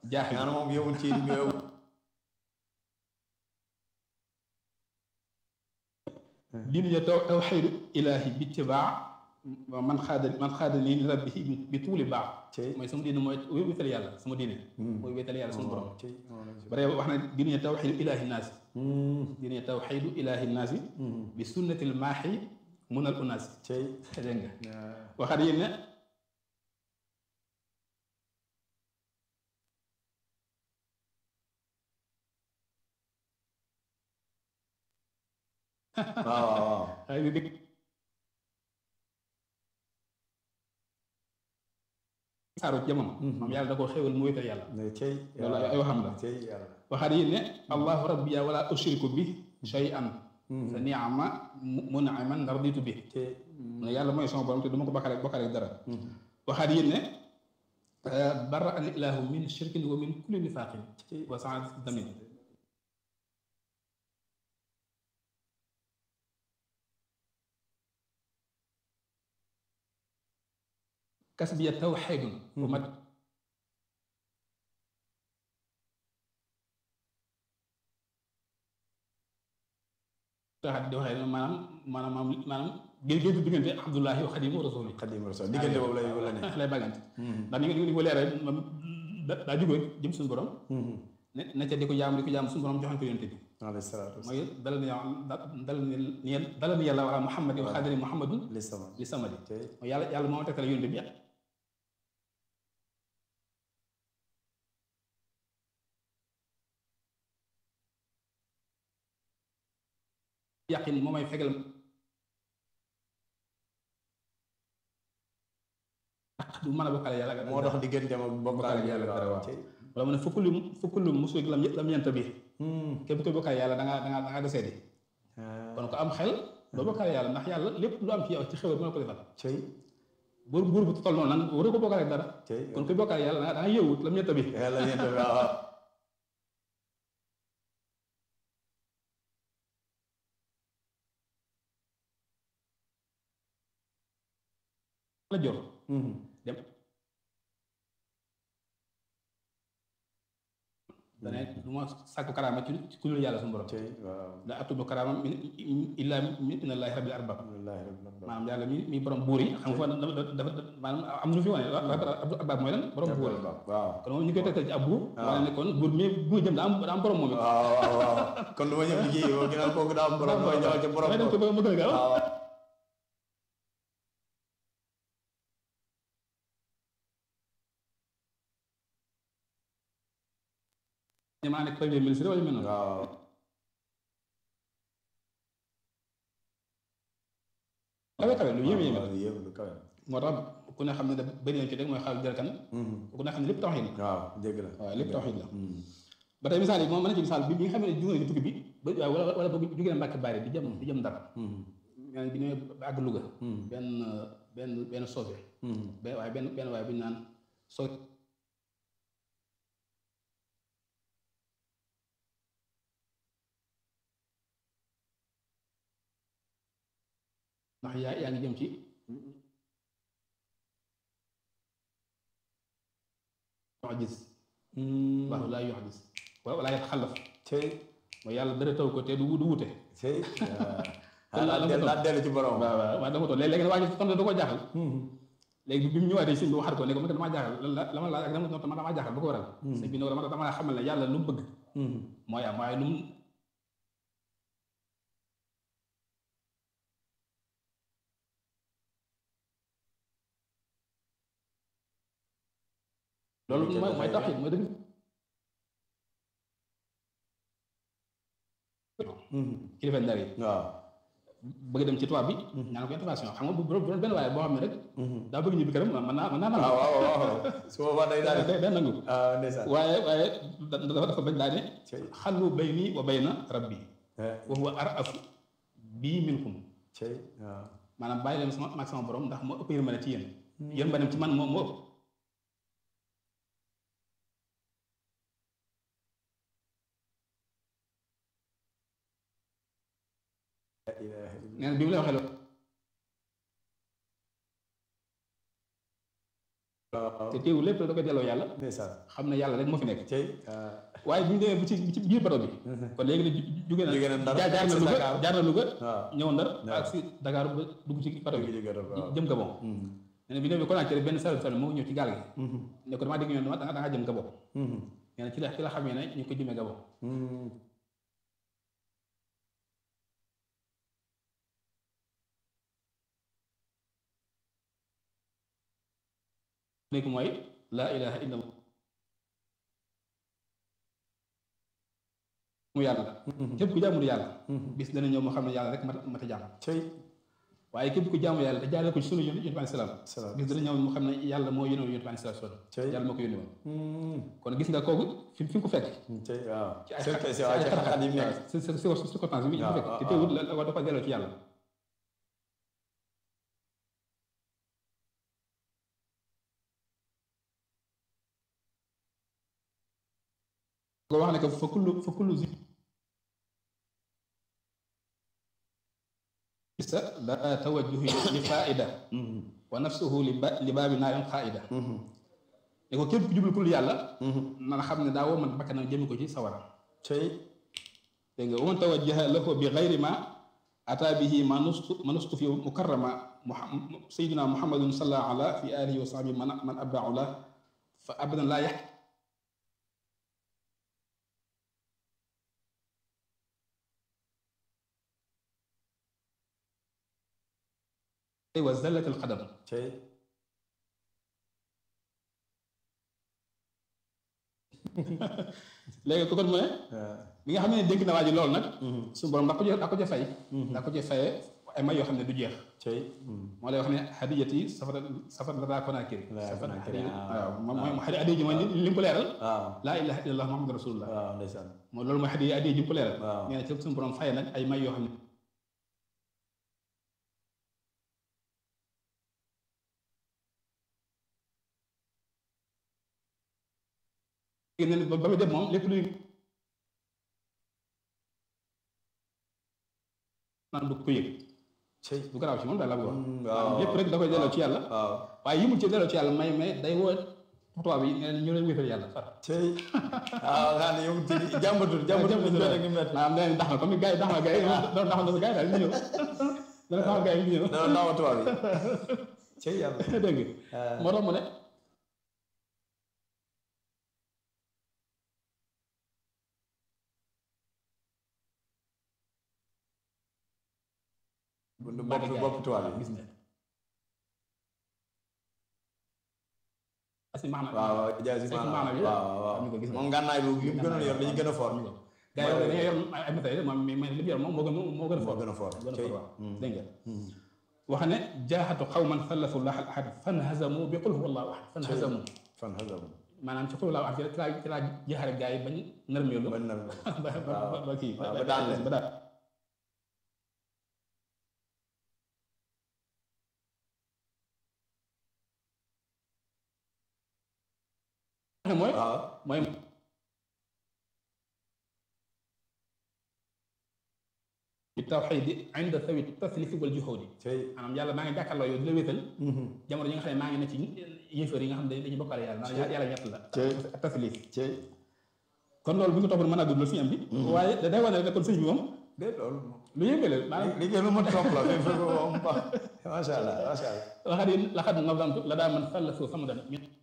jaaxil maanaam moom yowul ci nga yow diine ja taw tawxiidu ilaahi bi tibaa man xaada man xaada nii li rabbihi bi tuuli baax cey mooy sama diine mooy wéetal yàlla sama diine mooy wéetal yàlla sama borom cey bare wax na diine ja tawxiidu ilaahi naasi diine ja tawxiidu ilaahi naasi bi sunnatil maaxi munal unaasi cey dégg nga waxaat yéen ne waaw waaw waaw ay di dégg saaru jamono moom yàlla da koo xéwal mu wéetal yàlla ne cey loolu ay waxam la cey yàlla waxaat yéen ne allahu rabbiya wala ushriku bi shay'an sa niama mun'iman raditu bi cey mu ne yàlla mooy sama borom te du ma ko bakkaale bakkaale dara waxaat yéen ne barra al ilahu min shirkin wa min kulli nifaqin wa saat damin kas bi ya tawxidun wa mat taxat di waxee maanaam maanaam maanaam gén géntu diggante abdullahi wa xadimu rasuli xadim rasul diggante boobu lay la ne lay bàggante ndax ni nga ni ko leeral moom da- daa jógee jëm suñu borom ne ne ca di ko jaam di ko jaam suñu borom joxoon ko yonte bi alayhi salaatu mooy dalal ni dalal ni dalal ni yàlla wala muhammad wa xadiri muhammadun li sama li samadi cey mooy yàlla yàlla moo tegtale yonte bi yàqin moo may fegal du mën a bokkale yàlla moo dox diggante ma bokkaale Bokkaale yàlla dara waaw. cey wala mu ne fukk lu fukk lu musuq lam lam ñeent bi képp koy bokkaale yàlla da ngaa da ngaa da ngaa desee di kon ko am xel doo bokkaale yàlla ndax yàlla lépp lu am ci yow ci xewal mën na ko defal cey buur buur bu toll noonu nag waru ko bokkaale dara cey kon koy bokkaale yàlla da nga da nga yëwut lam ñeent bi yàlla ñeent waaw waaw la jor dem dane du ma sàkku karaama ci ci ku dul yàlla suñu borom cey waaw da atubu karaama min illa min inallahi rabbil arbab alhamdulilah rabbil alamin maanaam yàlla mi mi borom buur yi xam nga dafa dafa maanaam am na lu fi wane rabbil arbab mooy lan borom buur yi waaw kon moom ñu koy tegtal ci ab buur wane ne kon buur mi bu jëm daa am daa am borom moom it waaw waaw waaw kon lu ma ñëw liggéey yow ginnaaw kooku daa am borom mooy ñëwal ca borom damay dem ci ba ma gën a gaaw waaw ñu maa nekk premier ministre wala yu mel noonu waaw kawe kawe lu yéeme yéeme waaw yéeme lu kawe moo tax ku ne xam ne da bëri na ci rek mooy xaalis jërkan ku ne xam ne lépp tawxiid la waaw dégg la waaw lépp tawxiid la ba tey misaal yi moom mën na ci misaal bi bi nga xam ne jóge na ci tukki bi ba waaw wala wala boog jóge na Mbàkke Bari di jëm di jëm Ndar yaa ngi bi ñëwee ba àgg Louga benn benn benn soose benn waaye benn benn waaye bu ñu naan soo ndax yaa yaa ngi jëm ci yox gis waaw laa yox gis wala wala yet xalaf cey mooy yàlla dara taw ko te du du wute cey Kon laa la- dellu laa dellu ci borom waaw waaw waaw dama toog léegi léegi nag waa ji tontu da ko jaaxal léegi bi mu ñëwaatee sëñ bi waxaat ko ne ko man damaa jaaxal lan la la ma laaj ak dama tontu man damaa jaaxal bu ko waral sëñ bi ne ko dama dama la xamal ne yàlla lu mu bëgg mooy am waaye lu mu loolu mooy mooy tax mooy dëgg kilifa ndar yi waaw bëgg dem ci tubaab bi ñaan ko intervention xam nga bu bu doon benn waaye boo xam ne rek daa bëgg ñibbi këram mën naa mën naa nangu waaw waaw waaw su boobaa day daal day day nangu ah ndeysaan waaye waaye da- dafa dafa bañ daa ne cey xallu bayni wa bayna rabbi eh, wa huwa arafu bii minkum cey waaw maanaam bàyyi leen sama maag sama borom ndax moo ëpp yërmande ci yéen yërmande ci man moo moo ëpp la ilaha illa nee na bi mu lay waxee loolu te teewul lépp da koy delloo yàlla ndeysaan xam ne yàlla rek moo fi nekk cey waaye bu ñu demee ba ci ci biir bato bi kon léegi nag jóge na Jóge na Ndar jaar jaar na si Louga Dakar. jaar na Louga waaw ñëw Ndar waaw. ak si Dakar ba dugg ci bato bi jëm Gabon nee na bi ñëwee Conakry benn sal sal moo ñëw ci gaal gi ne ko damaa dégg ñu ne da nga da ngaa jëm Gabon nee na ci la ci la xamee ne ñu ngi ko jëmee Gabon léegi mooy laa ilaha illa allah mu yàlla képp ku jaamul yàlla bis dana ñëw moo xam ne yàlla rek mat mat a jaam cey waaye képp ku jaamu yàlla te jaaree ko ci sunu yonent bi alayhi salaam salaam bis dana ñëw moo xam ne yàlla moo yónni woon yonent bi alayhi salaam cey yàlla moo ko yónni woon kon gis nga kooku fi fi nga ko fekk cey waaw ci ay c'est c'est waaw ci xat-xat yi mu nekk si si si circonstance bi ñu waaw, fekk te waaw, teewul la la da ko delloo ci yàlla ko wax ne que fa kullu fa kullu zi sa la tawajjuhi li faida wa nafsuhu li ba li baabi naarin xaida ne ko képp ku jublu kul yàlla na xam ne daa woo man bakkanam jëmi ko ci sawara cey dégg nga wa man tawajjaha lahu bi gayri ma ata bihi ma nustu ma nustu fi mukarrama muhammad sayyidina muhammadun sallallahu ala fi alihi wa sahbihi man man abba'u la fa abadan laa yax wa zallat al qadam cey léegi ko kon mu ne waaw bi nga xam ne dégg na waa ji loolu nag suñu borom da ko ca da ko ca fay da ko ca fayee ay may yoo xam ne du jeex cey moo lay wax ne hadiyati safara safara la daa konaakiri Laa safara Konaakiri, hadiya waaw. waaw moom mooy hadiya hadiya ji mooy li li mu ko leeral waaw laa ilaha illallah muhammadu rasulullah waaw ndeysaan mooy loolu mooy hadiya hadiya ji mu ko leeral waaw nee na ci suñu borom fayee nag ay may yoo xam ne léegi nag ba ba muy dem moom lépp luy naan du ko yëg cey du garaaw ci moom daal la bëgg wax waaw lépp rek da koy delloo ci yàlla waaw waaye yimul ci delloo ci yàlla may may day woo tubaab yi nee na ñu leen wéetal yàlla far cey waaw xam ne yow ci jàmbatul jàmbatul ñu mel ak ñu mel maanaam nee nañ dax na comme gars yi dax na gars yi doon dax na sa gars yi daal ñu ñëw dana daxal gars yi ñu ñëw dana naawa tubaab yi cey yàlla dégg nga moo tax mu ne bopp bopp tubaab yi gis nga asi maanaam waaw waaw jaasi Fekk maanaam maanaam yi waaw waaw am ñu ko gis nga. moom ngànnaay boobu li mu gënoon yor dañu gën a fort gars yi dañoo yor ay matériel moom mais li mu yor moom moo gën moo gën a moo fort gën a fort gën a cey fort waaw dégg nga wax ne jaaxatu xawman sallasu llah al ahad fan hazamu bi qul huwa allahu ahad fan hazamu fan xasam maanaam ci qul huwa allahu ahad ci laa ci laa jeexare gars yi bañ nërmeelu mën na ba ba ba- ba kii waaw ba daan leen. ba daan mooy waaw mooy bi tawxiidi inda sawi taslifi wal juhudi cey maanaam yàlla maa ngi jàkkaarloo yow di la wéetal jamono yi nga xam ne maa ngi ne ci yéefar yi nga xam ne dañuy bokkaale yàlla naan yàlla ñett la cey taslif cey kon loolu bu ñu ko toppoon mën a gudd la fi am bi waaye da day wane rek ne kon sëñ bi moom de loolu lu yëngue la maanaam li ngeen lu ma topp la mais fekk moom macha allah macha allah laxat yi laxat nazamtu la daa man sallasu samadan min